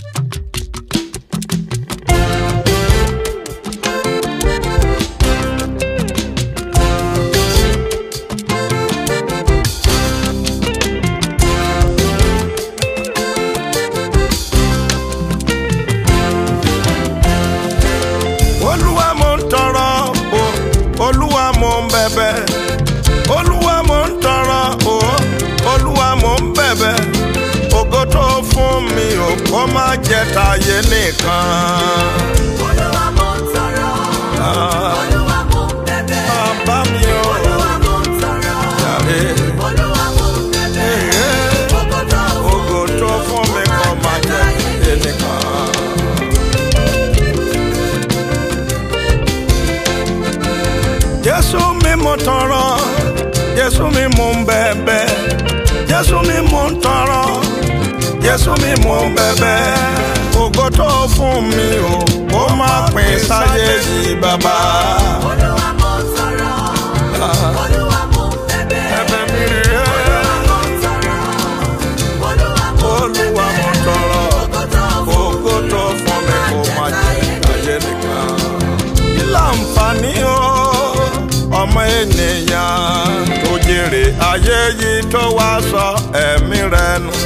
olúwa mo ń tọrọ o olúwa mo ń bẹ̀bẹ̀ olúwa mo ń tọrọ o olúwa mo ń bẹ̀bẹ̀ ògo tó fún mi ò kó má jẹ́ tayé nìkan. Olúwa mo ń tọrọ. Olúwa mo ń bẹ̀bẹ̀. bàbá mi ò Olúwa mo ń tọrọ. jàre Olúwa mo ń bẹ̀bẹ̀. Ògo tó ògo tó fún mi kó má jẹ́ tayé nìkan. Jésù mi mo tọrọ, Jésù mi mo ń bẹ̀bẹ̀, Jésù mi mo ń tọrọ, Jésù mi mo ń bẹ̀bẹ̀. Ògo tó fún mi o, kó má pín sáyé yìí bàbá. Olúwa mo ń tọrọ. Olúwa mo ń bẹ̀bẹ̀. Ẹ̀bẹ̀ mi rè Olúwa é, mo ń tọrọ. Olúwa mo ń Olúwa mo bẹ̀bẹ̀. tọrọ, Ògo tó fún ògo tó fún mi kó má jẹ́ sáyé nìkan. Kí láǹfààní o, ọmọ ènìyàn tó jèrè ayé yìí tó wá sọ ẹ̀mí rẹ̀ nù.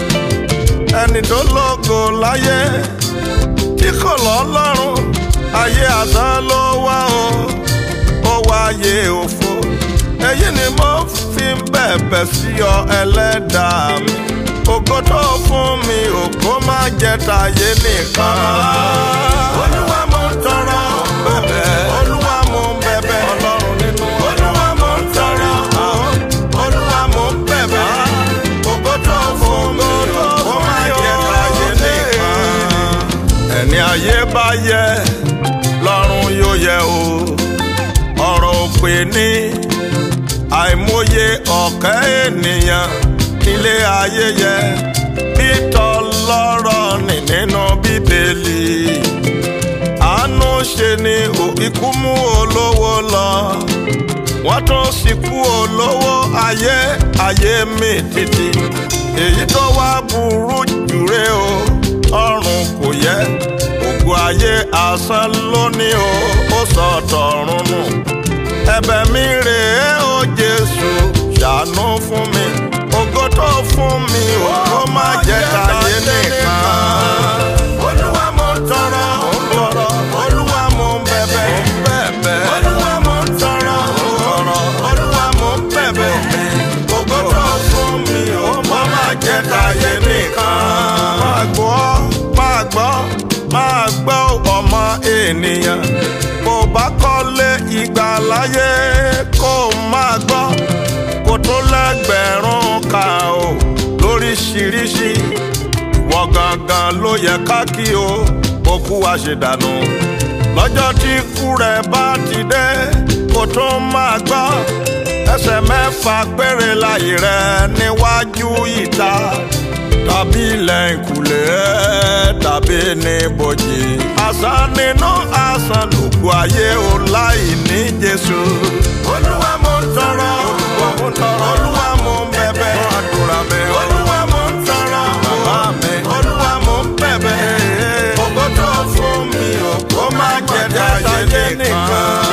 ẹni tó lógo láyé tí kò lọ́lọ́run ayé àtàn ló wá o ó wáyé òfo èyí ni mo fi ń bẹ̀bẹ̀ sí ọ ẹlẹ́dàá mi ògo tó fún mi ò kó má jẹ́ tayé nìkan. olúwa mo ń tọrọ bẹ̀bẹ̀ olúwa mo ń bẹ̀bẹ̀ ọlọ́run nínú olúwa mo ń tọrọ olúwa mo ń bẹ̀bẹ̀ ògo tó fún mi ò kó má jẹ́ tayé nìkan. ẹni ayé bá yẹ lọ́run yóò yẹ o ọ̀rọ̀ òpè ní àìmọye ọ̀kẹ́ ènìyàn nílé ayé yẹ bí tọlọ́rọ̀ ní nínú bíbélì àánú ṣe ni ò ikú mú olówó lọ wọ́n tún sìnkú olówó ayé ayé mi títí èyí tó wá burú jùre o ọrùn kò yẹ ògo ayé asán lónìí o ó sọ tọ̀run nù ẹ̀bẹ̀ mi rèé o Jésù ṣàánú fún mi ògo tó fún mi ò kó má jẹ́ tayé nìkan. Olúwa mo ń tọrọ tọrọ Olúwa mo ń bẹ̀bẹ̀ bẹ̀bẹ̀ Olúwa mo ń tọrọ tọrọ Olúwa mo ń bẹ̀bẹ̀ ògo tó fún mi ò kó má jẹ́ tayé nìkan. Máa gbọ́ máa gbọ́ máa gbọ́ ọmọ ènìyàn bó bá kọ́lé ìgbà láyé kó máa gbọ́ kó tó lẹ́gbẹ̀rún ká o lóríṣiríṣi ìwọ gangan ló yẹ ká kí o kó kú wá ṣe dànù lọ́jọ́ tí ikú rẹ̀ bá ti dé kó tó máa gbọ́ ẹsẹ̀ mẹ́fà péré láyé rẹ̀ níwájú ìta tàbí ilẹ̀ ìkùlé tàbí ní bòjì. àṣà nínú àṣà lùkù ayé o láì ní Jésù. Olúwa mo ń tọrọ Olúwa mo ń tọrọ Olúwa mo ń bẹ̀bẹ̀ àdúrà mi Olúwa mo ń tọrọ bàbá mi Olúwa mo ń bẹ̀bẹ̀ ògo tó fún mi ò kó má jẹ́ táyé nìkan.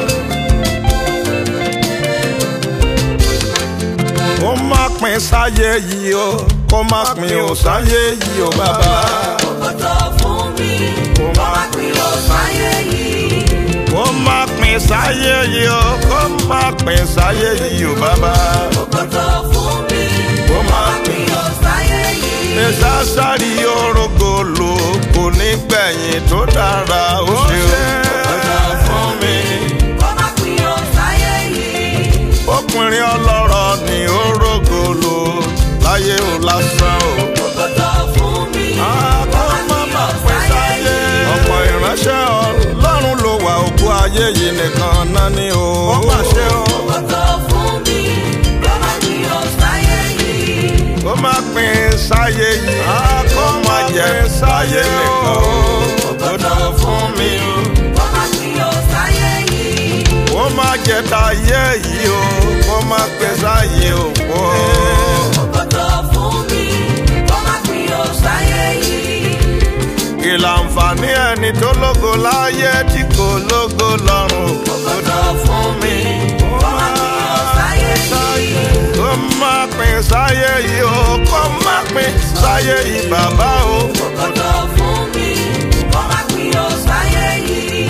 kó má pín sáyé yìí o kó má pín ò sáyé yìí o bàbá. Ògo tó fún mi. Kó má pín ó sáyé yìí. kó má pín sáyé yìí o kó má pín sáyé yìí o bàbá. Ògo tó fún mi. Kó Kó má má pín ó sáyé yìí. ní sásárì orogolo kò ní gbẹ̀yìn tó dára ó ṣe o. ọjà fún mi. Kó má pín ó sáyé yìí. ọkùnrin ọlọ́rọ̀ ní orogolo láyé o lásán o. Ògo tó fún mi. Kó má pín ó sáyé yìí. ọ̀pọ̀ ìránṣẹ́ ọlọ́run ló wà òkú ayé yìí nìkan náà ni o. ó mà ṣe o. Ògo tó fún mi. Kó má pín ó sáyé yìí. kó má pín sáyé yìí. kó má jẹ́ sáyé nìkan o. Ògo tó fún mi. Kó má pín ó sáyé yìí. kó má jẹ́ táyé yìí o. kó má pín sáyé òkú o. Ògo tó fún mi. Kó má pín ó sáyé yìí. kí láǹfààní ẹni tó lógo láyé tí kò lógo lọ́run ògo fún mi. Kó má pín o sáyé yìí. kó má pín sáyé yìí o kó má pín sáyé yìí bàbá o. Ògo fún mi. Kó má pín o sáyé yìí.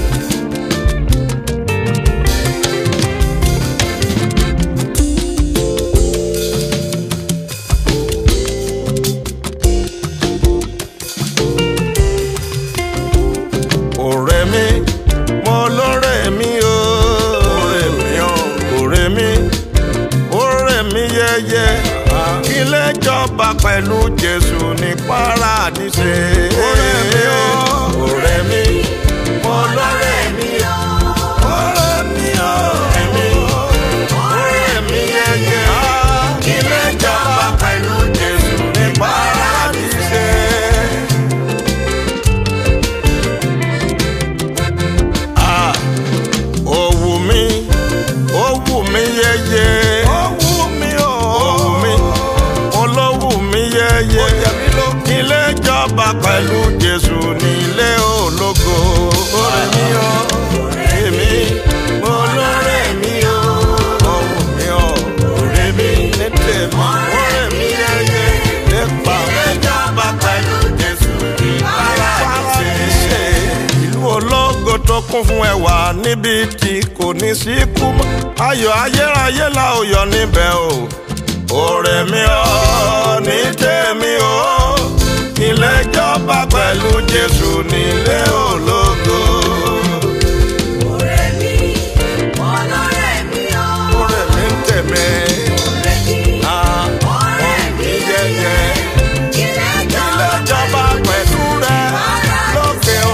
ọ̀rẹ́ mi mo lọ́rẹ́ mi o. ọ̀rẹ́ mi o. ọ̀rẹ́ mi ọ̀rẹ́ mi yẹyẹ. ilé jọba pẹ̀lú jésù ní paradíṣe. ọ̀rẹ́ mi o. ọ̀rẹ́ mi mo lọ́rẹ́ mi o. ọ̀rẹ́ mi o. ọ̀rẹ́ mi ọ̀rẹ́ mi yẹyẹ. ilé jọba pẹ̀lú jésù ní paradíṣe. Ah, ó wù mí ó wù mí yẹyẹ. ó wù mí o. ó wù mí olówù mí yẹyẹ. ilé ìjọba pẹ̀lú jésù nílé ológo. ọ̀rẹ́ mi o. èmi mo lọ́rẹ́ mi o. ó wù mí o. ọ̀rẹ́ mi ní tèmi. ọ̀rẹ́ mi yẹyẹ. nípa ilé ìjọba pẹ̀lú jésù ní paradíṣe. ìlú ológo tó kún fún ẹwà níbi tí kò ní sí kú mọ́. ayọ̀ ayérayé la ó yọ níbẹ̀ o. ọ̀rẹ́ mi ò ní tèmi o. ilé ìjọba pẹ̀lú jésù nílé ológo. Ọ̀rẹ́ mi, ọlọ́rẹ́ mi o. ọ̀rẹ́ mi ń tèmi. Ọ̀rẹ́ mi, Ah, ọ̀rẹ́ mi yẹyẹ. Ilé ilé ìjọba ìjọba pẹ̀lú rẹ lókè o.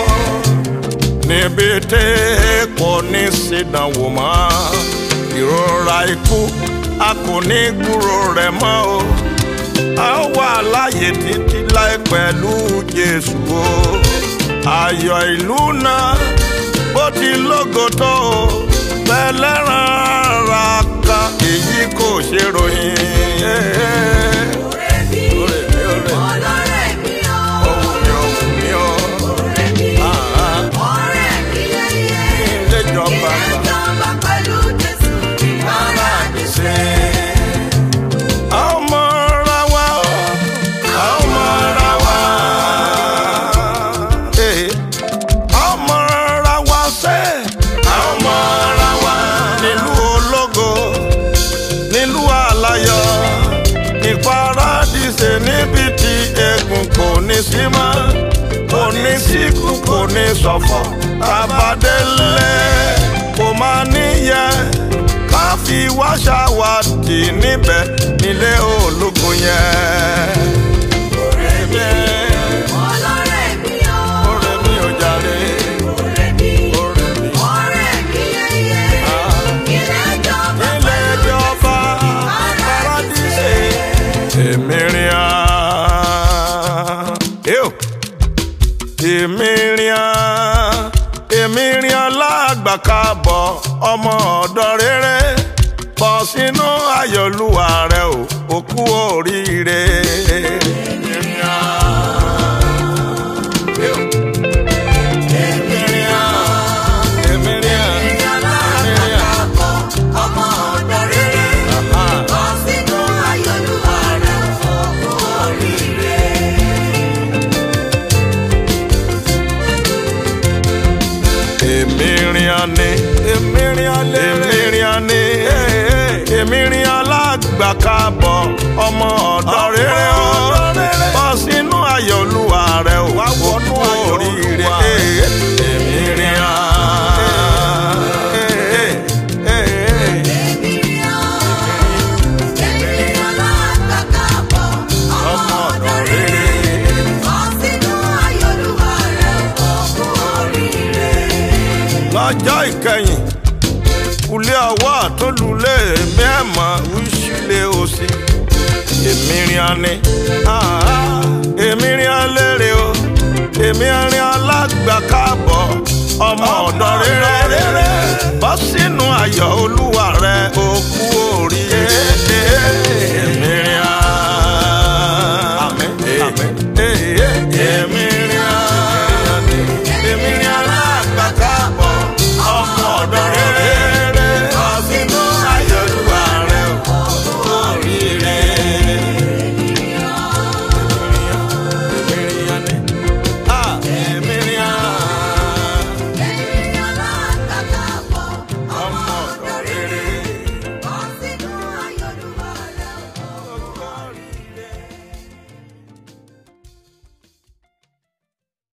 níbi tí kò ní sídánwò mọ́ ìrora ikú a kò ní gbúrò rẹ̀ mọ́ o. a ó wà láàyè títí láì pẹ̀lú jésù o. ayọ̀ ìlú náà bó ti lógo tó o. pẹ̀lẹ́ràn ara kan èyí kò ṣe ròyìn. Ọ̀rẹ́ mi, Ọ̀rẹ́ mi, ọ̀rẹ́ mi. ọlọ́rẹ́ mi o. Ohun mi, ohun mi, o. Ọ̀rẹ́ mi, Ah, ọ̀rẹ́ mi yẹyẹ. ilé ìjọba Ilé gbà. ìjọba pẹ̀lú Jésù ní Paradíṣe. A ó mọra wa o, a ó mọra wa. Eh, a ó mọra wa sẹ́, a ó mọra wa. Nílùú ológo, nílùú aláyọ̀, ní Paradíṣe níbi tí egun kò ní sí mọ́. Kò ní síkú, kò ní ṣọ̀fọ̀, àbádélé kò máa níyẹ ká fi wá ṣàwádìí níbẹ̀ nílé ológo yẹn. ọ̀rẹ́ mi Ọlọ́rẹ́ mi o. ọ̀rẹ́ mi ò jàre. Ọ̀rẹ́ mi, ọ̀rẹ́ mi. ọ̀rẹ́ mi yẹyẹ. Ah. Ilé ìjọba ilé pẹ̀lú ìjọba Jésù ní paradíṣe. èmi rìn án. Ew. èmi rìn án. èmi rìn án lágbà kábọ̀ ọmọ ọ̀dọ́ rere bọ̀ sínú ayọ̀lúwa rẹ o òkú oríire. èmi rìn án. Ew. èmi rìn án. èmi rìn án. ìjọba èmi rìn án. àpapọ̀ ọmọ ọ̀dọ́ rere. Aha. Bọ́ sínú ayọ̀lúwa rẹ̀ fún oríire. èmi rìn àní èmi rìn àlè èmi rìn àní èmi rìn alágbà kábọ̀ ọmọ ọ̀dọ́ rere o bọ́ sínú ayọ̀ olúwa rẹ o wá wọnú oríire èmi rìn Èmi rí ọ, èmi rí ọ lágbàkábọ̀, ọmọ ọ̀dọ́ rere. Bọ́ sínú ayọ̀lúwa rẹ̀ fún oríire. lọ́jọ́ ìkẹyìn kulé ọwọ́ tó lulẹ̀ èmi ẹ̀ mọ̀ wíṣílẹ̀ òsì èmi rìn àní èmi rìn àlérè o èmi rìn